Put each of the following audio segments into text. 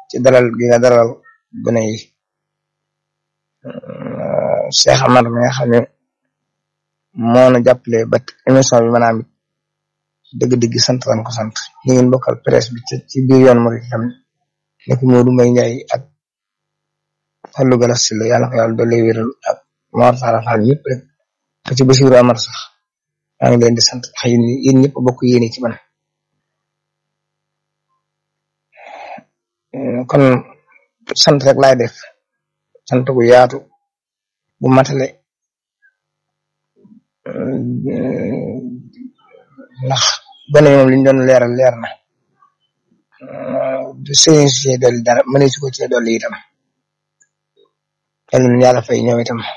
ci dalal gi nga dalal gone yi Cheikh Amar mi nga xam ne moo na jàppale ba émission bi maanaam dëgg-dëgg sant lan ko sant ñi ngeen bokkal presse bi ci biir yoon Mouride tam nekk Modou Mbaye Ndiaye ak Fallou Galas Sylla yàlla ko yàlla doole wéral ak Mor Talla Fall ñëpp rek te ci Bassirou Amar sax maa ngi leen di sant xëy na yéen ñëpp bokk yéene ci man kon sant rek laay def sant gu yaatu bu matale ndax gone yi moom liñ doon leeral leer na du sëñ si dolli dara mëne su ko ci dolli itam yal na yàlla fay ñëw itam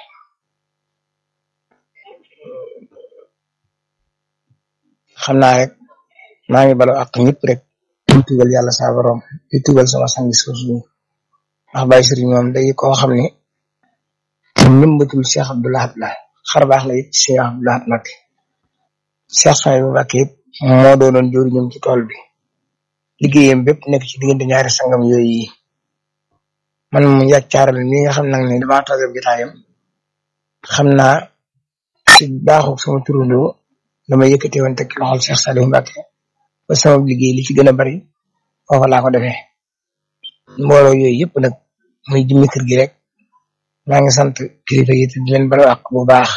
xam naa rek maa ngi balo ak ñëpp rek di tugal yàlla saa borom di tugal sama sangi suusu ndax Baye Serigne moom day koo xam ne ñëmbatul Cheikh Abdou Lahad la xar baax la it Cheikh Abdou Lahad nag Cheikh Sonia bu Mbacke it moo doonoon jëriñam ci tool bi liggéeyam bépp nekk ci diggante ñaari sangam yooyu yi man mu yàccaaral mi nga xam nag ne damaa toog ab jotaayam xam naa ci baaxu sama turandoo dama yëkkate woon teg ci loxol Cheikh Saliou Mbacke ba sama liggéey li ci gën a bari foofa laa ko defee mbooloo yooyu yëpp nag muy jëmmi kër gi rek maa ngi sant kilifa yi te di leen balu ak bu baax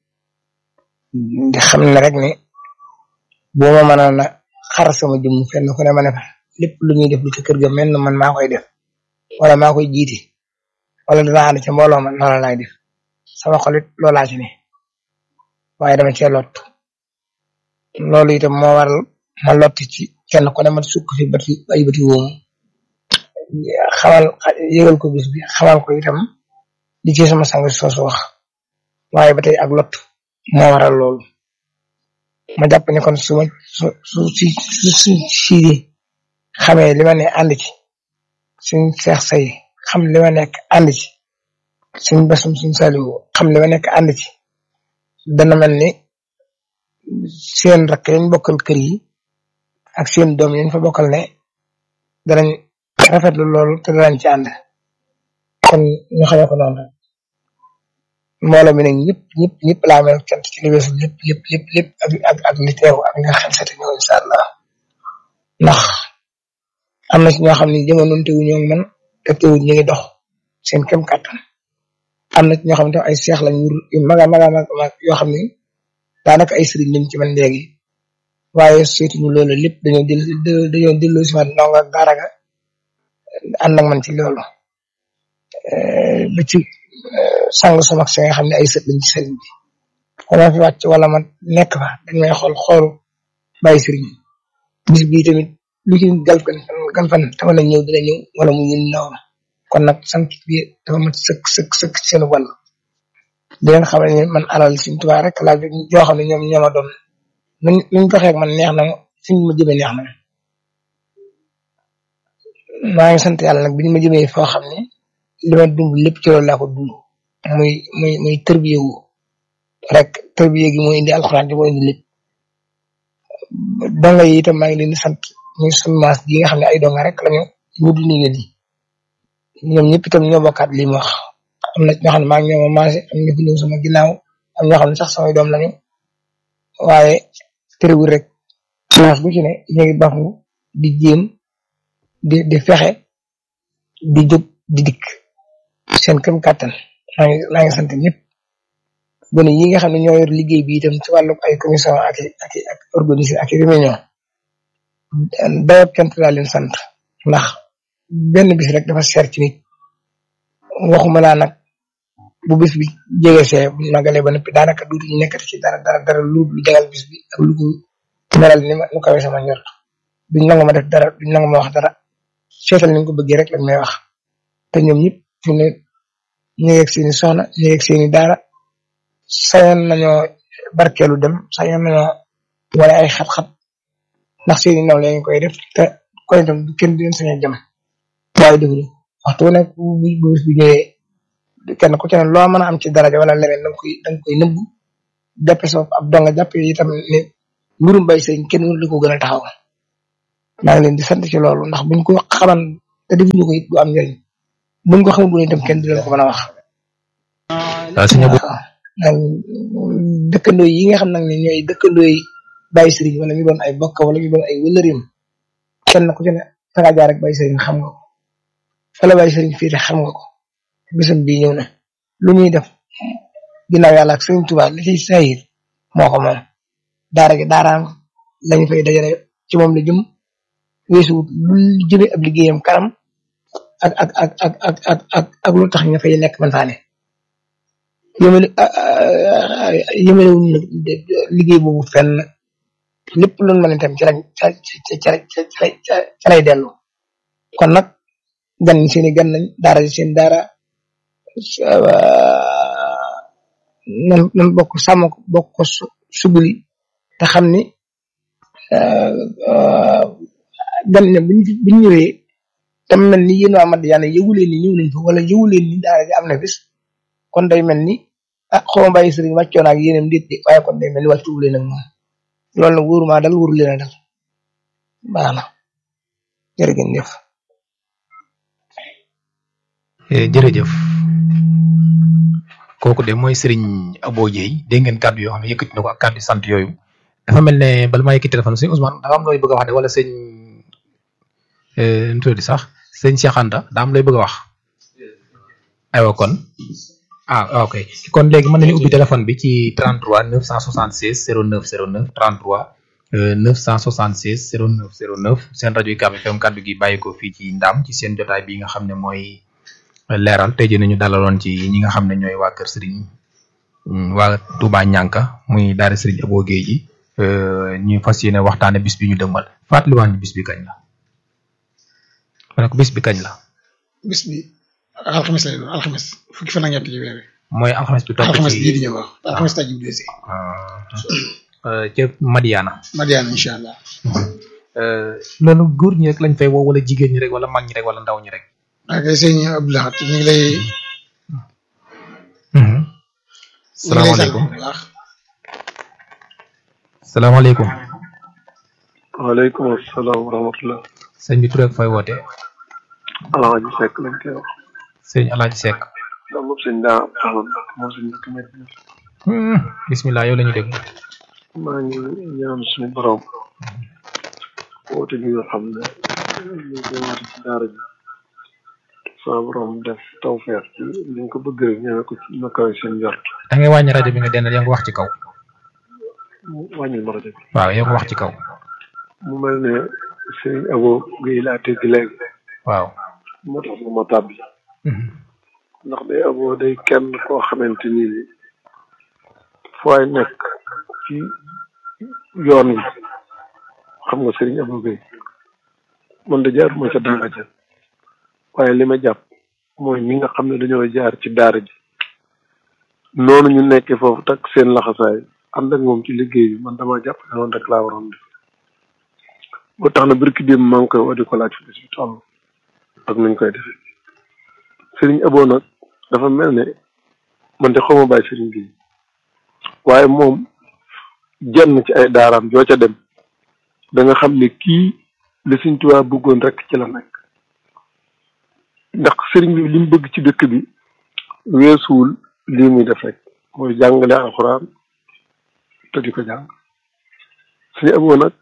di xam ne rek ne boo ma mënoon a xar sama jëmm fenn ku ne ma ne fa lépp lu ñuy def lu ci kër ga mel na man maa koy def wala maa koy jiite wala dinaa ànd ca mbooloo ma loola laay def sama xolit loolaa ci ne waaye dama cee lot loolu itam moo waral ma lot ci kenn ku ne ma sukk fi bati ay bati wóomu xamal yëgal ko bis bi xamal ko itam li ci sama sang soosu wax waaye ba tey ak lot moo waral loolu ma jàpp ne kon su ma su su si su su siidi xamee li ma ne ànd ci suñ seex say xam li ma nekk ànd ci suñ basum suñ saliwu xam li ma nekk ànd ci dana mel ni seen rakk yañ bokkal kër yi ak seen doom yañ fa bokkal ne danañ rafetlu loolu te danañ ci ànd kon ñu xamee ko noonu rek mbooloo mi nag ñëpp ñëpp ñëpp laa mel cant ci li weesu lépp lépp lépp lépp ak ak ak li teew ak nga xel sete ñëw incha allah ndax am na ci ñoo xam ne jamono tewu ñoo man te tewu ñu ngi dox seen kem kàttan am na ci ñoo xam ne ay seex lañ yu maga maga maga yoo xam ne daanaka ay sëriñ lañ ci man léegi waaye seetuñu loolu lépp dañoo del dañoo delloo si waat ndongo ak daara ga ànd ak man ci loolu ba ci sang sama si nga xam ne ay sët lañ ci sëriñ bi dama fi wàcc wala ma nekk fa dañ may xool xoolu bàyyi sëriñ bis bii tamit lu ci gal fan gal fan te mën a ñëw dina ñëw wala mu ñun ndaw kon nag sant bi dafa mat sëkk sëkk sëkk seen wàll di leen xamal ne man alal suñ tubaab rek laa joo xam ne ñoom ñoo ma doon nuñ nuñ doxee ak man neex na ma suñ ma jëmee neex na ma maa ngi sant yàlla nag biñ ma jëmee foo xam ne li ma dund lépp ci loolu laa ko dund muy muy muy tërbiye wu rek tërbiye gi mooy indi alxuraan ji mooy indi lépp donga yi itam maa ngi leen di sant muy suñu maas gi nga xam ne ay donga rek lañu ñu di ndigal yi ñoom ñëpp itam ñoo bokkaat li mu wax am na ñoo xam ne maa ngi ñoom maase am ñu fi ñëw sama ginnaaw am ñoo xam ne sax samay doom lañu waaye tërëwul rek maas bu ci ne ñu ngi bafu di jéem di di fexe di jóg di dikk seen këm kàttan maa ngi maa ngi sant ñëpp gone yi nga xam ne ñoo yor liggéey bi itam ci wàllu ay commission ak ak ak organisé ak réunion dayab cant laa leen sant ndax benn bis rek dafa seer ci nit waxuma laa nag bu bis bi jege see bu magalee ba noppi daanaka duutu ñu nekkati ci dara dara dara lu lu jagal bis bi ak lu ko melal ni ma nu kawe sama njort duñ nangu ma def dara duñ nangu ma wax dara seetal ni ko bëggee rek lañ may wax te ñoom ñëpp fi ne ñu yegg seeni soxna ñu yegg seeni daara sañoon nañoo barkeelu dem sañoon nañoo wala ay xat-xat ndax seeni naw lañ koy def te koy itam du kenn du leen sañ a jëm waaye defuñu waxtu nekk bu bu bis bi ñëwee kenn ku ci ne loo mën a am ci daraja wala leneen danga koy danga koy nëbbu jàppe sa ab donga jàppe itam ne mbirum bay sëriñ kenn mënu la ko gën a taxaw maa ngi leen di sant ci loolu ndax buñ ko xaman te defuñu ko it du am njëriñ buñ ko xamul woon itam kenn du leen ko mën a wax. waaw sëñ Abo waaw nag dëkkandoo yi nga xam nag ne ñooy dëkkandoo yi bàyyi sëriñ wala ñu doon ay bokk wala ñu doon ay wëllërim kenn ku ci ne fa nga jaar rek bàyyi sëriñ xam nga ko fa la bàyyi sëriñ fii xam nga ko bisam bii ñëw na lu ñuy def ginnaaw yàlla ak sëriñ Tuubaa li ciy sayir moo ko moom daara gi daaraam lañu fay dajale ci moom la jëm weesu lu jëme ab liggéeyam kanam ak ak ak ak ak ak ak ak lu tax nga fay nekk mantaane yëmale yëmale wuñ nag liggéey boobu fenn lépp lu mën a itam ci lañ ca ca ca ca lay dellu kon nag gan ñi seeni gan nañ daara ji seen daara nan nan bokk sàmm ko bokk ko suguli te xam ni gan ña buñ buñ ñëwee tam mel ni yéen waa Madiyana yëguleen ni ñëw nañ fa wala yëguleen ni daara ji am na bis kon day mel ni ah xaw ma bàyyi sëriñ wàccoon ak yéenam déet de waaye kon day mel ni wàccu leen ak moom loolu nag wóoruma dal wóoru leen a dal baax na jërëjëf. jërëjëf kooku de mooy Serigne Abo Dieye dégg ngeen kàddu yoo xam ne yëkkati na ko ak kàddu sant yooyu dafa mel ne bala maa yëkkati téléphone sëñ Ousmane dafa am looy bëgg a wax de wala sëñ nu tudd sax sëñ Cheikh Anta daa am looy bëgg a wax aywa kon ah ok kon léegi mën nañu ubbi téléphone bi ci 33 976 09 09 33 976 09 09 seen rajo UCAB FM kàddu gi bàyyi ko fii ci Ndam ci seen jotaay bi nga xam ne mooy leeral tey jii nañu dalaloon ci ñi nga xam ne ñooy waa Kër Serigne waa Touba Ñànka muy daara Serigne Abo Gueye ji ñu fas yéene waxtaane bis bi ñu dëmmal fàttaliwaat ñu bis bi kañ la ma ne ko bis bi kañ la. bis bi alxames lay doon alxames fukki fan ak ñett ci weer wi. mooy alxames bi topp ci alxames bii di ñëw wax alxames taj bi desi. ca Madiana. Madiana incha allah. loolu góor ñi rek lañ fay woo wala jigéen ñi rek wala mag ñi rek wala ndaw ñi rek. ok sëñ Abdoulaye ñu ngi lay. salaamaaleykum bu baax. salaamaaleykum. waaleykum salaam wa rahmatulah. sëñ bi tur ak fay woote. Alaaji Seck lañ koy wax. sëñ Alaaji Seck. ndax moom sëñ daa taxawoon moom sëñ Mbacke Medina. bisimilah yow la ñu dégg. maa ngi ñaan suñu borom. woote gi nga xam ne ñu koy woote ci daara ji. sama borom def tawfeex ci liñ ko bëgg rek ñëwee ko ci na kaw seen njort. da ngay wàññi rajo bi nga dendal yaa ngi wax ci kaw. mu wàññil ma rajo bi. waaw yaa ngi wax ci kaw. mu mel ne sëñ Abo Gueye laa dégg léegi. waaw. moo tax ma tàbbi. ndax day Abo day kenn koo xamante ni ni fooy nekk ci yoon wi xam nga sëriñ Abo Gueye man de jaaruma ca daara ja waaye li ma jàpp mooy ñi nga xam ne dañoo jaar ci daara ji noonu ñu nekkee foofu takk seen laxasaay ànd ak moom ci liggéey bi man dama jàpp ne noonu rek laa waroon def boo tax na birki démb maa ngi koy woo di ko laaj fi bis bi toll ak nuñ koy defee sëriñ Abo nag dafa mel ne man de xaw ma bàyyi sëriñ bi waaye moom jenn ci ay daaraam joo ca dem da nga xam ne kii li Sëriñ Tuubaa bëggoon rek ci la nekk ndax sëriñ bi li mu bëgg ci dëkk bi weesuwul lii muy def rek mooy jàngale alxuraan te di ko jàng suñu Abo nag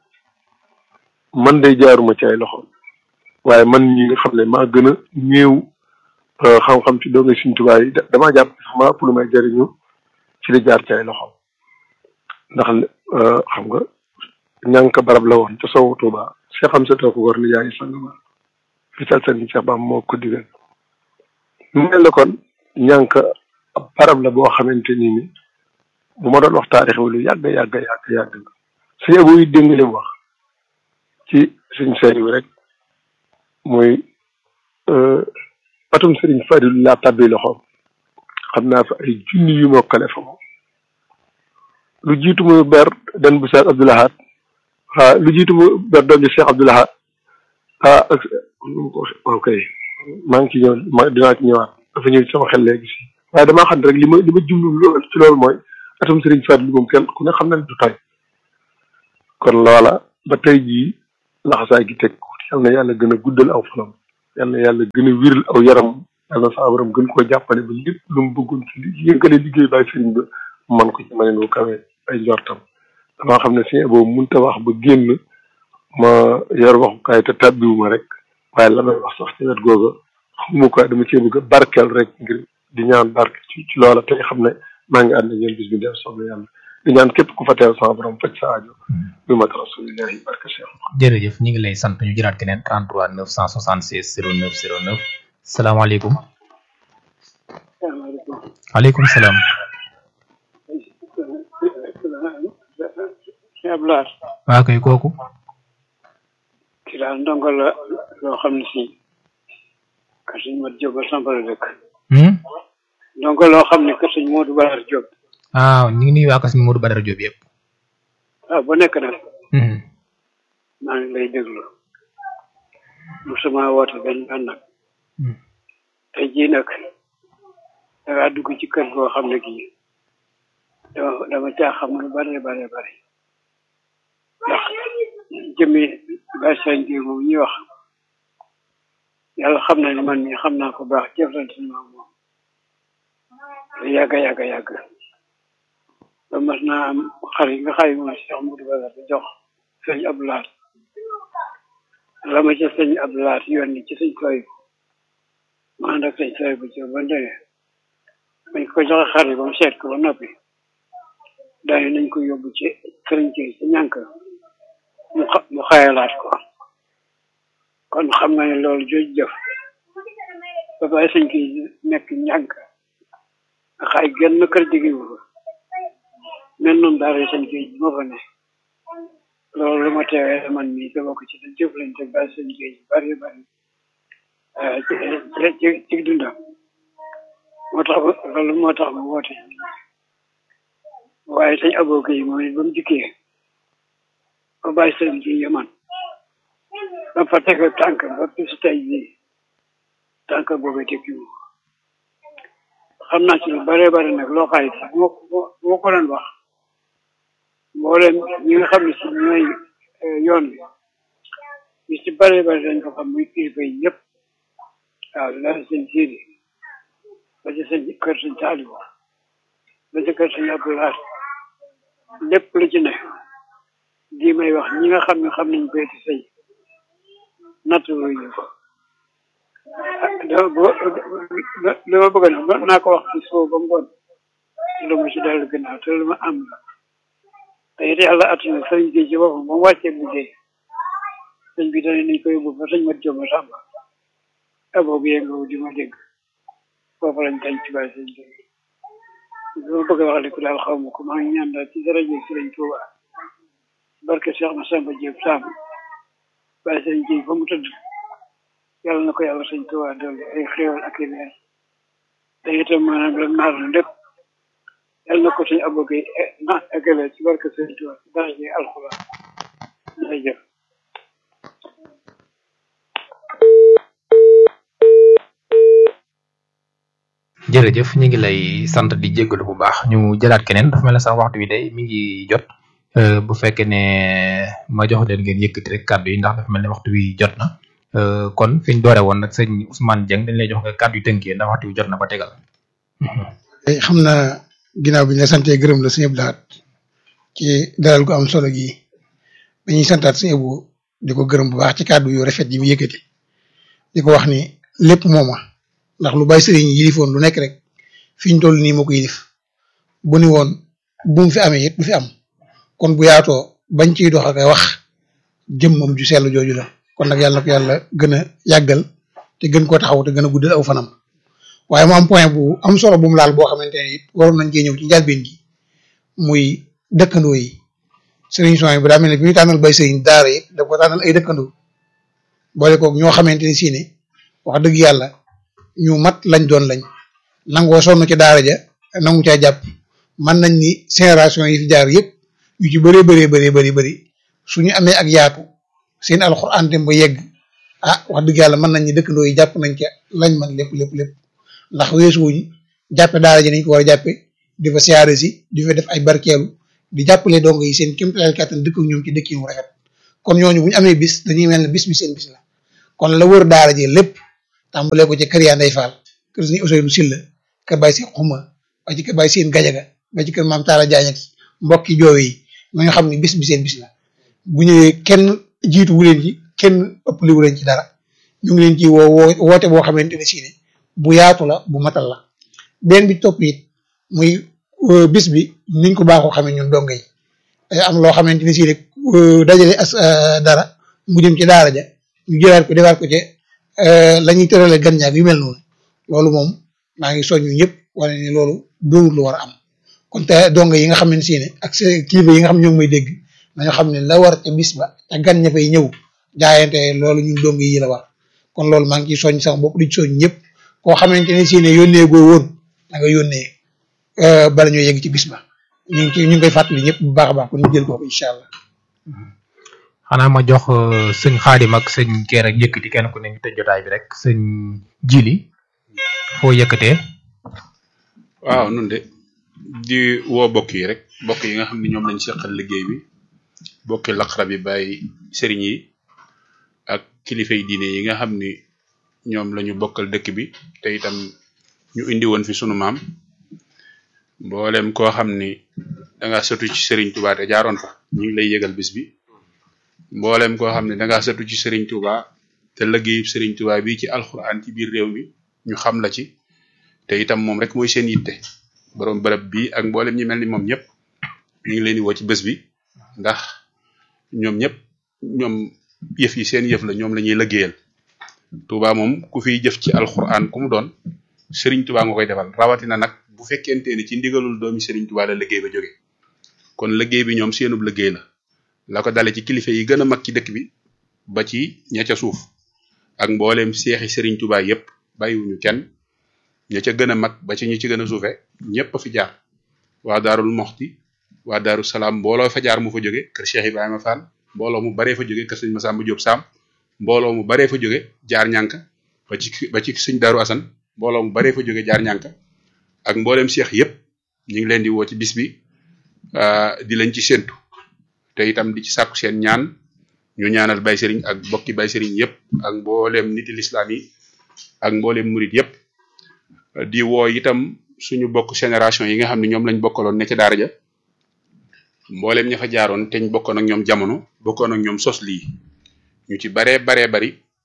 man day jaaruma ci ay loxoom waaye man ñi nga xam ne maa gën a néew xam-xam ci doonga Sëriñ Tuubaa yi damaa jàpp sax maa ëpp lu may jariñu ci li jaar ci ay loxoom ndax xam nga ñànk barab la woon ca sowu Tuubaa Cheikh am sa ko war ni yaay sang ma fi sal sëriñ Cheikh Bamba moo ko digal mu mel ne kon ñànk ab barab la boo xamante ni ni bu ma doon wax taarix wi lu yàgg yàgg yàgg yàgg la suñu Abo yi dégg li mu wax ci suñ seeri wi rek mooy atum sëriñ Fadilu laa tabbi loxoom xam naa fa ay junni yu mokkale fa moom lu jiitu muy ber den bu Cheikh Abdoul Ahad ah lu jiitu muy ber doom ji Cheikh Abdoul Ahad ah ok maa ngi ci ñëw ma dinaa ci ñëwaat dafa ñëw ci sama xel léegi si waaye damaa xam ne rek li ma li ma jublu lool ci loolu mooy atum sëriñ Fadilu moom kenn ku ne xam na ne du tay kon loola ba tey jii laxasaay gi teg yal na yàlla gën a guddal aw fanam yal na yàlla gën a wiral aw yaram yal na saa borom gën koo jàppale ba lépp lu mu bëggoon ci li yëngale liggéey baay sëriñ ba man ko ci maneen wu kawe ay njortam damaa xam ne suñu boobu mënut a wax ba génn ma yor waxukaay te tàbbiwuma rek waaye la may wax sax ci wet googa xamu ko dama cee bëgg a barkeel rek ngir di ñaan barke ci ci loola te xam ne maa ngi ànd ak yéen bis bi def soobee yàlla di ñaan képp ku fa teew sama borom faj sa aajo bi mat rasulillahi barke Cheikh jërëjëf ñu ngi lay sant ñu jëlaat keneen 33 976 09 09 salaamaaleykum waaleykum salaam Abdoulaye waa kay kooku ki daal ndongo la loo xam ne si kër sëñ Mat Jóob la sampal dëkk hmm ndongo loo xam ne kër sëñ Moodu Balar Jóob ah ñu ngi nuyu waa Kassim Modou Badara Diop yëpp waaw bu nekk nag hmm maa ngi lay déglu musuma woote benn yoon nag hmm tey jii nag dangaa dugg ci kër goo xam ne gii dama dama caa xam lu bare bare bare ndax jëmmi Baye Sëñ bi moom ñuy wax yàlla xam na ne man mii xam naa ko baax jëflante ni maag moom yàgga yàgga yàgg ba mas naa am xar yi nga xay moom Cheikh Moudou Badar di jox sëñ Abdoulaat la ma ca sëñ Abdoulaat yónni ci sëñ Soy ma ànd ak sëñ Soy bu ci ba ndene bañ ko joxe xar yi ba mu seet ko ba noppi daane nañ ko yóbbu ci sëriñ ci ci ñànk mu xa mu xayalaat ko kon xam nga ne loolu jooju jëf ba bàyyi sëñ ki nekk ñànk nga xay genn kër jigéen fa mel noonu daal sëñ ki moo fa ne loolu lu ma teewee man mii te bokk ci da jëflante bàyyi sëñ ki bari bari ci ci ci dundam moo tax loolu moo tax mu woote waaye sëñ abooka yi moom it ba mu dikkee ba bàyyi sëñ ci yaman ba fa teg tànk ba bis tey bii tànk boobu tekki wu xam naa ci lu bare bare nag loo xaay si moo moo ko doon wax mboolem ñi nga xam ne si ñooy yoon bi ñu ci bare bare dañ ko xam muy kilifa yi ñëpp waaw la sëñ siidi ba ci sëñ kër sëñ Saaliw ba ci kër sëñ Abdoulaye lépp lu ci ne di may wax ñi nga xam ne xam nañ béyti sëy natt ñu ko li ma bëgg na naa ko wax ci soo ba ngoon lu ma ci dellu gannaaw te lu ma am la te it yàlla attuna sëñ bi ci boppam ba mu wàccee liggéey sëñ bi dane nañ ko yóbbu fa sëñ mat joma sàmba aboo bi yëngawu di ma dégg foofu lañ tañ ci bàyyi sëñ bi li ma bëgg a wax lépp daal xaw ma ko maa ngi ñaan daal ci daraje sëriñ Tuuba barke Cheikh Massamba Diop Samb bàyyi sëriñ ji fa mu tëdd yàlla na ko yàlla sëñ Tuuba dolli ay xéewal ak i leer te itam maanaam la naar na lépp yàlla na ko suñu aboge na eggale ci barke sëriñ Tuuba ci daraje alxuraan jërëjëf jërëjëf ñu ngi lay sant di jéggalu bu baax ñu jëlaat keneen dafa mel ne sax waxtu wi day mi ngi jot bu fekkee ne ma jox leen ngeen yëkkati rek kàddu yi ndax dafa mel ne waxtu wi jot na kon fi ñu doore woon nag sëñ Ousmane Dieng dañ lay jox nga kàddu yu tënkee ndax waxtu wi jot na ba tegal. xam naa ginnaaw bi ñu la santee gërëm la sëñ Abdou Lahad ci dalal gu am solo gi dañuy santaat sëñ Abou di ko gërëm bu baax ci kàddu yu rafet yi mu yëkkati di ko wax ni lépp mooma ndax lu bàyyi sëriñ yilifoon lu nekk rek fi ñu toll nii moo ko yilif bu ni woon bu mu fi amee it du fi am kon bu yaatoo bañ ciy dox ak wax jëmmam ju sell jooju la kon nag yàlla na ko yàlla gën a yàggal te gën koo taxaw te gën a guddal aw fanam waaye mu am point bu am solo bu mu laal boo xamante ne it waroon nañ cee ñëw ci njàlbeen gi muy dëkkandoo yi sëriñ son bi daa mel ne bi ñu tànnal bay sëriñ daara it da ko tànnal ay dëkkandoo boole koog ñoo xamante ne si ne wax dëgg yàlla ñu mat lañ doon lañ nangoo sonn ci daara ja nangu caa jàpp man nañ ni génération yi fi jaar yëpp yu ci bëree bëree bëree bëri bëri suñu amee ak yaatu seen alxuraan dem ba yegg ah wax dëgg yàlla mën nañ ni dëkkandoo yi jàpp nañ ca lañ man lépp lépp lépp ndax weesuwuñ jàppe daara ji nañ ko war a jàppe di fa siyaare si di fa def ay barkeelu di jàppale dong yi seen kéemtalaay kàttan dëkk ak ñoom ci dëkk yu rafet kon ñooñu bu ñu amee bis dañuy mel ne bis bi seen bis la kon la wër daara ji lépp tàmbalee ko ci kër yaa Ndey Fall kër suñu Ousseynou Silla kër Baye Seen Xuma ba ci kër Baye Seen Gajaga ba ci kër Maam Taala Jaañ ak mbokki joow yi nga xam ne bis bi seen bis la bu ñëwee kenn jiitu wu leen ci kenn ëpp li wu leen ci dara ñu ngi leen ci woo woo woote boo xamante ne si ne bu yaatu la bu matal la benn bi topp it muy bis bi niñ ko baaxoo xamee ñun donga yi am loo xamante ne si ne dajale as dara mu jëm ci daara ja ñu jëlaat ko defaat ko ci la ñuy tërale gan ñaag yu mel noonu loolu moom maa ngi soññu ñëpp wane ni loolu doonul lu war a am kon te donga yi nga xam ne si ne ak kilifa yi nga xam ne ñoo ngi may dégg nañu xam ne la war ca bis ba te gan ña fay ñëw jaayante loolu ñun donga yi la war kon loolu maa ngi ciy soññ sama bopp di soññ ñëpp koo xamante ne si ne yónnee goo woon da nga yónnee bala ñoo yegg ci bis ba ñu ngi ci ñu ngi koy fàttali ñëpp bu baax a baax kon ñu jël ko incha allah. xanaa ma jox sëñ xaadim ak sëñ keer ak yëkkati kenn ku ne ñu tëj jotaay bi rek sëñ jili foo yëkkatee. waaw nun de di woo bokk yi rek bokk yi nga xam ne ñoom lañ seqal liggéey bi bokki laqara bi bàyyi sëriñ yi ak kilifa yi diine yi nga xam ni ñoom lañu bokkal dëkk bi te itam ñu indi woon fi sunu maam mboolem koo xam ni danga sëtu ci sëriñ Touba te jaaroon fa ñu ngi lay yëgal bis bi mboolem koo xam ne danga sëtu ci sëriñ Touba te liggéeyub sëriñ Touba bi ci alxuraan ci biir réew mi ñu xam la ci te itam moom rek mooy seen yitte borom bërëb bi ak mboolem ñi mel ni moom ñëpp ñu ngi leen di woo ci bés bi ndax ñoom ñëpp ñoom yëf yi seen yëf la ñoom la ñuy liggéeyal Touba moom ku fiy jëf ci alxuraan ku mu doon Serigne Touba nga koy defal rawatina nag bu fekkente ni ci ndigalul doomi Serigne Touba la liggéey ba jóge kon liggéey bi ñoom seenub liggéey la la ko dale ci kilifa yi gën a mag ci dëkk bi ba ci ña ca suuf ak mbooleem seexi Serigne Touba yépp bàyyiwuñu kenn ña ca gën a mag ba ci ñi ci gën a suufe ñëpp a fi jaar waa Daarul Moxti waa Daaru Salaam mbooloo fa jaar mu fa jóge kër Cheikh Ibrahima Fall mbooloo mu baree fa jóge kër sëñ Massamba Diop Sam mbooloo mu baree fa jóge jaar ñànk ba ci ba ci sëñ Daaru Asan mbooloo mu baree fa jóge jaar ñànk ak mbooleem Cheikh yépp ñu ngi leen di woo ci bis bi di leen ci séntu te itam di ci sàkku seen ñaan ñu ñaanal bay sëriñ ak bokki bay sëriñ yépp ak mbooleem niti lislaam yi ak mbooleem murit yépp di woo itam suñu bokk génération yi nga xam ne ñoom lañ bokkaloon ne ca daara ja mbooleem ña fa jaaroon te ñu bokkoon ak ñoom jamono bokkoon ak ñoom sos lii ñu ci baree baree bari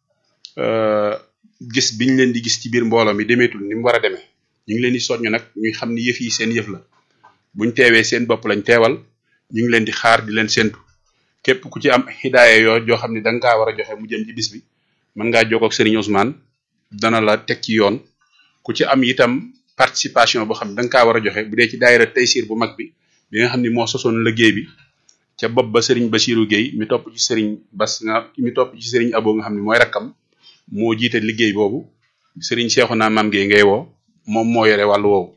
gis biñ leen di gis ci biir mbooloo mi demeetul ni mu war a demee ñu ngi leen di soññ nag ñuy xam ni yëf yi seen yëf la buñ teewee seen bopp lañ teewal ñu ngi leen di xaar di leen séntu képp ku ci am hidaaya yoo joo xam ne da nga kaa war a joxe mu jëm ci bis bi mën ngaa jokkoo ak Serigne Ousmane dana la teg ci yoon ku ci am itam participation boo xam ne da nga kaa war a joxe bu dee ci daayira Taysir bu mag bi bi nga xam ni moo sosoon liggéey bi ca bopp ba Serigne Bassirou Gueye mi topp ci Serigne Bass nga mi topp ci Serigne Abo nga xam ne mooy rakkam moo jiite liggéey boobu Serigne Cheikhouna Mame Gueye ngay woo moom moo yore wàllu woowu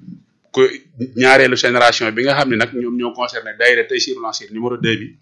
ko ñaareelu génération bi nga xam ne nag ñoom ñoo concerné daayira Taysirul Ansir numéro 2 bi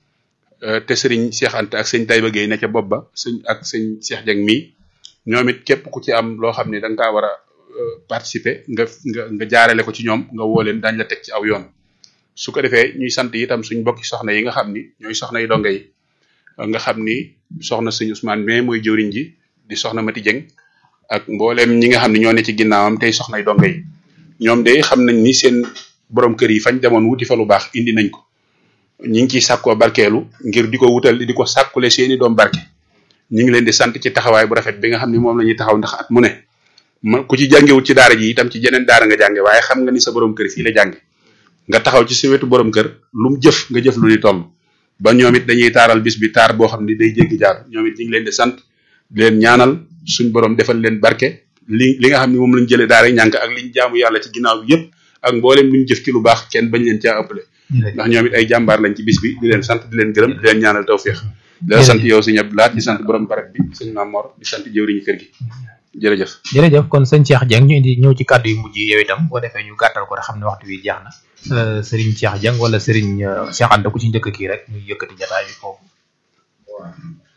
te Serigne Cheikh Anta ak sëñ Taïba Gueye ne ca bopp ba sëñ ak sëñ Cheikh Dieng mii ñoom it képp ku ci am loo xam ne da nga kaa war a participer nga nga nga jaarale ko ci ñoom nga woo leen dañ la teg ci aw yoon su ko defee ñuy sant itam suñ bokki soxna yi nga xam ni ñooy soxna yi donga yi nga xam ni soxna sëñ Ousmane mais mooy jëwriñ ji di soxna Mati Dieng ak mbooleem ñi nga xam ne ñoo ne ci ginnaawam tey soxna yi donga yi ñoom de xam nañ ni seen borom kër yi fañ demoon wuti fa lu baax indi nañ ko ñi ngi ciy sàkkoo barkeelu ngir di ko wutal di ko sàkkule seeni doom barke ñu ngi leen di sant ci taxawaay bu rafet bi nga xam ne moom la ñuy taxaw ndax at mu ne ma ku ci jàngewut ci daara ji itam ci jeneen daara nga jànge waaye xam nga ni sa borom kër fii la jànge nga taxaw ci sa wetu borom kër lu mu jëf nga jëf lu ni toll ba ñoom it dañuy taaral bis bi taar boo xam ne day jéggi jaar ñoom it ñu ngi leen di sant di leen ñaanal suñ borom defal leen barke li li nga xam ne moom lañ jëlee daara ñànk ak liñ jaamu yàlla ci ginnaaw bi yëpp ak mboolem luñ jëf ci lu baax kenn bañ leen caa ëppale ndax ñoom it ay jàmbaar lañ ci bis bi di leen sant di leen gërëm di leen ñaanal tawféex di la sant yow sëñ Abdou Lahat di sant borom barab bi sëñ Mamor di sant jëwriñu kër gi jërëjëf jërëjëf kon sëñ Cheikh Dieng ñu indi ñëw ci kàddu yu mujj yi yow itam boo defee ñu gàttal ko rek xam ne waxtu wi jeex na Serigne Cheikh Dieng wala Serigne Cheikh Anta ku ci njëkk kii rek ñu yëkkati jataay bi foofu waaw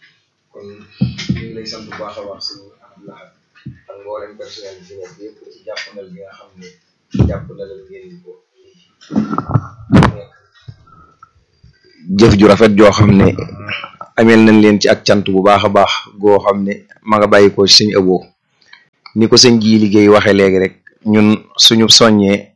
kon ñu ngi lay sant bu baax a baax sëñ Abdou Lahat ak mboolem personnel bi fi nekk yëpp ci jàppandal bi nga xam ne jàppandalal ngeen ko jëf ju rafet joo xam ne ameel nañ leen ci ak cant bu baax a baax goo xam ne ma nga bàyyi ko ci sëñ ëboo ni ko sëñ ji liggéey waxe léegi rek ñun suñu soññee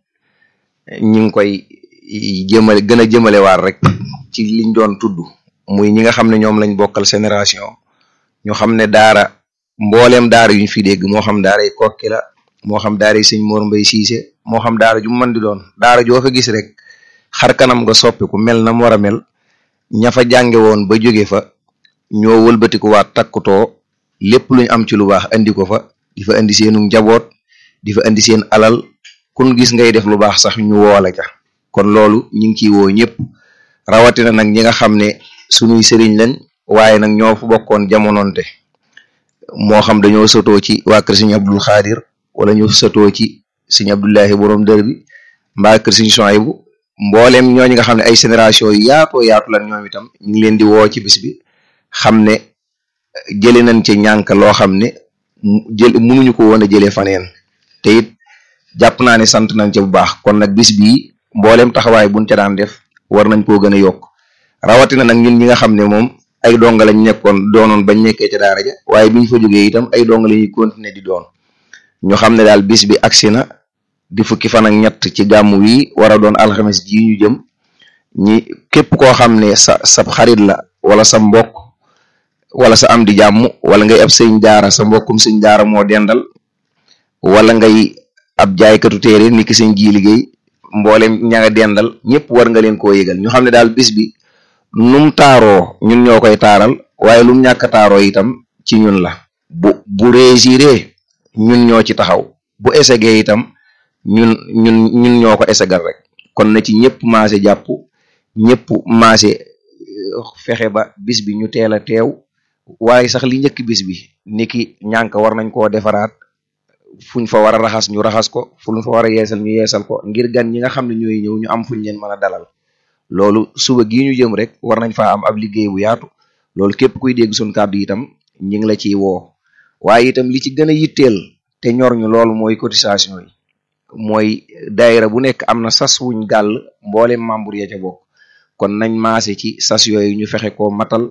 ñi ngi koy jëmale gën a jëmale waar rek ci liñ doon tudd muy ñi nga xam ne ñoom lañ bokkal génération ñu xam ne daara mbooleem daara yuñ fi dégg moo xam daara yi kokki la moo xam daara yi sëñ Mor Mbay Siise moo xam daara ju mën di doon daara joo fa gis rek xar kanam nga soppiku mel na mu war a mel ña fa jànge woon ba jóge fa ñoo wëlbatiku waat takkutoo lépp luñ am ci lu baax andi ko fa di fa andi seenu njaboot di fa andi seen alal kun gis ngay def lu baax sax ñu woola ca kon loolu ñu ngi ciy woo ñëpp rawatina nag ñi nga xam ne suñuy sëriñ lañ waaye nag ñoo fa bokkoon jamononte moo xam dañoo sotoo ci waa kër sëñ Abdul Xaadir wala ñu sotoo ci sëñ Abdullahi borom dër bi mbaa kër sëñ Sohaybu mbooleem ñooñu nga xam ne ay génération yu yaatoo yaatu lan ñoom itam ñu ngi leen di woo ci bis bi xam ne jële nañ ci ñànk loo xam ne jël mënuñu ko woon a jëlee faneen te it jàpp naa ne sant nañ ca bu baax kon nag bis bii mbooleem taxawaay buñ ca daan def war nañ koo gën a yokk rawatina nag ñun ñi nga xam ne moom ay donga lañ nekkoon doonoon bañ nekkee ca daara ja waaye biñ fa jógee itam ay donga la ñuy continuer di doon ñu xam ne daal bis bi agsi na di fukki fan ak ñett ci gàmmu wi war a doon alxames ji ñu jëm ñi képp koo xam ne sa sa xarit la wala sa mbokk wala sa am di jàmm wala ngay ab sëñ daara sa mbokkum sëñ daara moo dendal wala ngay ab jaaykatu téere ni ki sëñ ji liggéey mboolem ña nga dendal ñëpp war nga leen koo yëgal ñu xam ne daal bis bi num taaroo ñun ñoo koy taaral waaye lum ñàkk a taaroo itam ci ñun la bu bu réussiré ñun ñoo ci taxaw bu échecgee itam ñun ñun ñun ñoo ko échegal rek kon na ci ñëpp maase jàpp ñëpp maase fexe ba bis bi ñu teel a teew waaye sax li njëkk bis bi niki ñànk war nañ koo defaraat fuñ fa war a raxas ñu raxas ko fuñ fa war a yeesal ñu yeesal ko ngir gan ñi nga xam ne ñooy ñëw ñu am fuñ leen mën a dalal loolu suba gii ñu jëm rek war nañ faa am ab liggéey bu yaatu loolu képp kuy dégg suñ kàddu itam ñi ngi la ciy woo waaye itam li ci gën a yitteel te ñor ñu loolu mooy cotisation yi mooy daayira bu nekk am na sas wuñ gàll mboolem membre ya ca bokk kon nañ maase ci sas yooyu ñu fexe ko matal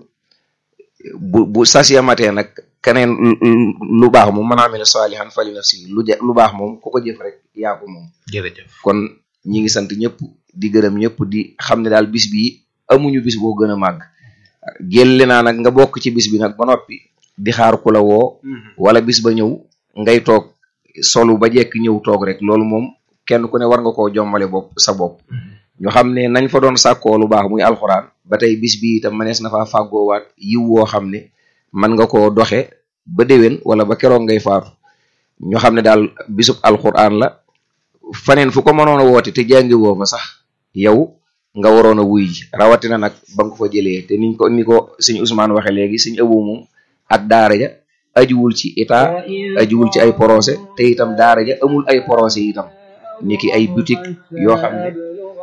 bu bu sas ya matee nag keneen lu baax moom mën naa mel ne saalihan fali nafsi lu lu baax moom ku ko jëf rek yaa ko moom jërëjëf kon ñi ngi sant ñëpp di gërëm ñëpp di xam ne daal bis bi amuñu bis boo gën a màgg gélle naa nag nga bokk ci bis bi nag ba noppi di xaar ku la woo wala bis ba ñëw ngay toog solu ba jekk ñëw toog rek loolu moom kenn ku ne war nga koo jommale bopp sa bopp ñu xam ne nañ fa doon sàkkoo lu baax muy alxuraan ba tey bis bi itam manees na faa fàggoowaat yiw woo xam ne mën nga koo doxe ba déwén wala ba keroog ngay faatu ñu xam ne daal bisub alxuraan la faneen fu ko mënoon a woote te jàngi woo fa sax yow nga waroon a wuy ji rawatina nag ba nga ko fa jëlee te niñ ko ni ko sëñ Ousmane waxe léegi sëñ ëboo moom ak daara ja ajuwul ci état ajuwul ci ay projet te itam daara ja amul ay projet itam ni ki ay boutique yoo xam ne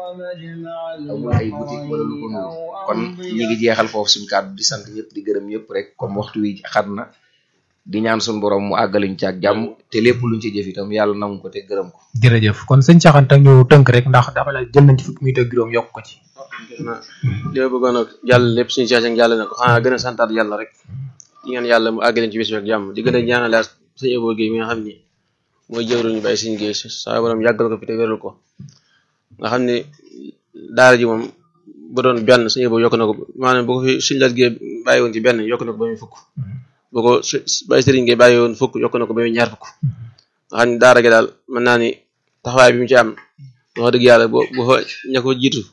amul ay boutique wala lu ko nuru kon ñi ngi jeexal foofu suñ kàddu di sant ñëpp di gërëm ñëpp rek comme waxtu wi xat na di ñaan suñ borom mu àggaliñ ci ak jàmm te lépp luñ ci jëf itam yàlla nangu ko te gërëm ko jërëjëf kon sëñ Cheikh Anta ñu tënk rek ndax dafa la jël nañ ci fukki minute ak juróom yokk ko ci li ma bëggoon a jàll lépp suñu Cheikh jàll na ko xanaa gën a santaat yàlla rek di ngeen yàlla mu àggaleen ci bis bi ak jàmm di gën a ñaanalaat sëñ Ebo Guèye mi nga xam ni mooy jëwruñu bàyyi suñu géej saa borom yàggal ko fi te wéral ko nga xam ne daara ji moom bu doon benn sëñ Ebo yokk na ko maanaam bu ko fi suñu laat Guèye bàyyi woon ci benn yokk na ko ba muy fukk bu ko bàyyi sëriñ Guèye bàyyi woon fukk yokk na ko ba muy ñaar fukk nga xam ne daara gi daal mën naa ni taxawaay bi mu ci am wax dëgg yàlla boo bu fa ña ko jiitu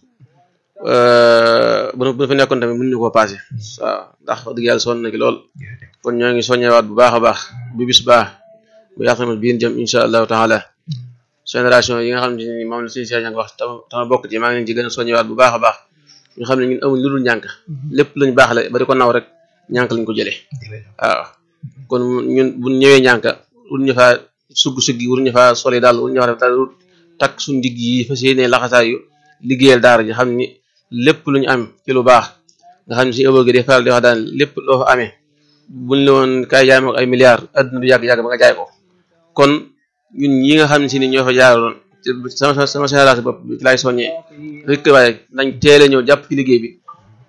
bu bu fa nekkoon tamit mën ñu koo passé waaw ndax wax dëgg yàlla sonn na ki lool kon ñoo ngi soññewaat bu baax a baax bu bis baax bu yàqamal biir jëm incha allahu taala génération yi nga xam ne ni moom la suñu Cheikh wax tama tama bokk ci maa ngi leen ci gën a soññewaat bu baax a baax ñu xam ne ñun amuñ lu dul ñànk lépp lañ baax la ba di ko naw rek ñànk lañ ko jëlee waaw kon ñun buñ ñëwee ñànk wul ñu faa sugg suggi wul ñu faa soli daal wul ñu faa def daal takk suñ digg yi fas yéene laxasaay yu liggéeyal daara ji xam ni lépp lu ñu am ci lu baax nga xam ne suñu ëllëgee day faral di wax daan lépp loo fa amee buñ la woon kaay jaay ma ko ay milliards adduna du yàgg-yàgg ba nga jaay ko kon ñun ñi nga xam ne si ni ñoo fa jaaroon sama sama génération bopp bi laay soññee rek waaye nañ teel a ñëw jàpp ci liggéey bi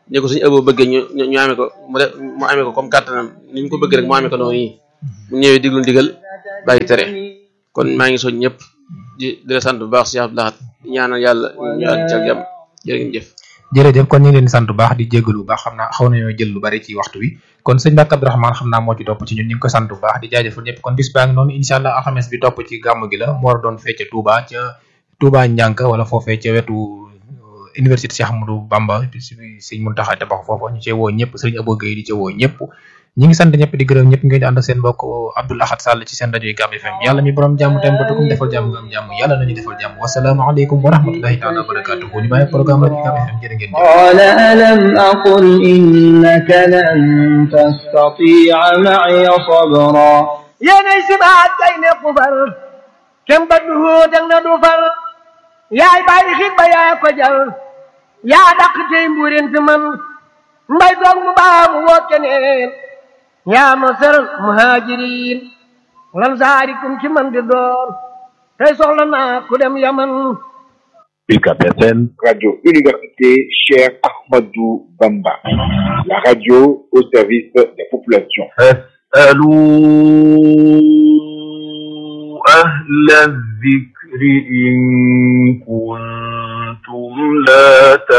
ne ko suñu ëboo bëggee ñu ñu amee ko mu de mu amee ko comme kàttanam ni mu ko bëgg rek mu amee ko noonu yi mu ñëwee diglu ndigal bàyyi tere kon maa ngi soñ ñëpp di di la sant bu baax Cheikh Abdou Lahad di ñaanal yàlla ñu àgg ci ak jàmm jërë ngeen jëf jërëjëf kon ñu ngi leen di sant bu baax di jégalu bu baax xam naa xaw nañoo jël lu bari ci waxtu wi kon sëñ Mbacke Abdourahmane xam naa moo ci topp ci ñun ñu ngi ko sant bu baax di jaajëfal ñëpp kon bis baa ngi noonu incha allah alxames bi topp ci gàmm gi la mu war a doon fecce Touba ca Touba Ñànk wala foofee ca wetu université Cheikh Ahmadou Bamba sëñ Muntaxa tabax foofa ñu cee woo ñëpp sëriñ Abo Gueye di ca woo ñëpp ñi ngi sant ñëpp di gërëm ñëpp ngeen di ànd ak seen mbokk Abdoul Ahad Sall ci seen rajo yi Gam FM yàlla mi borom jàmm tem batukum defal jàmm nga am jàmm yàlla nañu defal jàmm wasalaamaaleykum wa rahmatullahi taala wa barakatuhu ñu bàyyi programme rajo Gam FM jërë ngeen jëf قال ألم أقل إنك لن تستطيع معي صبرا yéenay sibaat kay ne xufar kem ba duhoo dang na du far yaay bàyyi xit ba yaa ko jal yaa dàq tey mbuurin fi man mbay doog mu baa mu woo keneen yaa ma seral muhajirin lan saarikum ci man di doon tey soxla naa ku dem yaman UCAB FM, Radio Université Cheikh Ahmadou Bamba, la radio au service des populations. فاسألوا أهل الذكر إن كنتم لا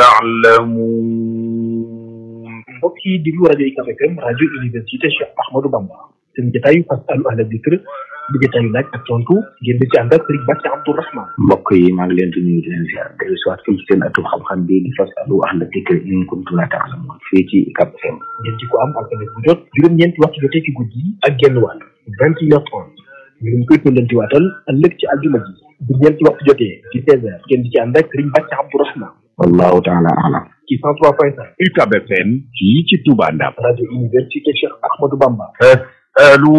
تعلمون mbokk yi diglu rajo UCAB FM rajo université Cheikh Ahmadou Bamba seen jotaayu fasalu ahla dikr di jotaayu laaj ak tontu ngeen di ci ànd ak Serigne Bàcc Abdourahman mbokk yi maa ngi leen di nuyu di leen ziar dellu si waat fii ci seen atum xam-xam bi di fasalu ahla dikr in kuntum la ta'lamun fii ci UCAB FM ngeen ci ko am alxames bu jot juróom-ñeenti waxtu jotee ci guddi yi ak genn wàll vingt et une heures trente ñu ngi koy tollanti waatal ëllëg ci aljuma ji bu ñeenti waxtu jotee di seize heures ngeen di ci ànd ak Serigne Bàcc Abdourahman wallahu taala alam ci cent trois point cinq UCAB FM fii ci Touba Ndam rajo université Cheikh Ahmadou Bamba فاسألوا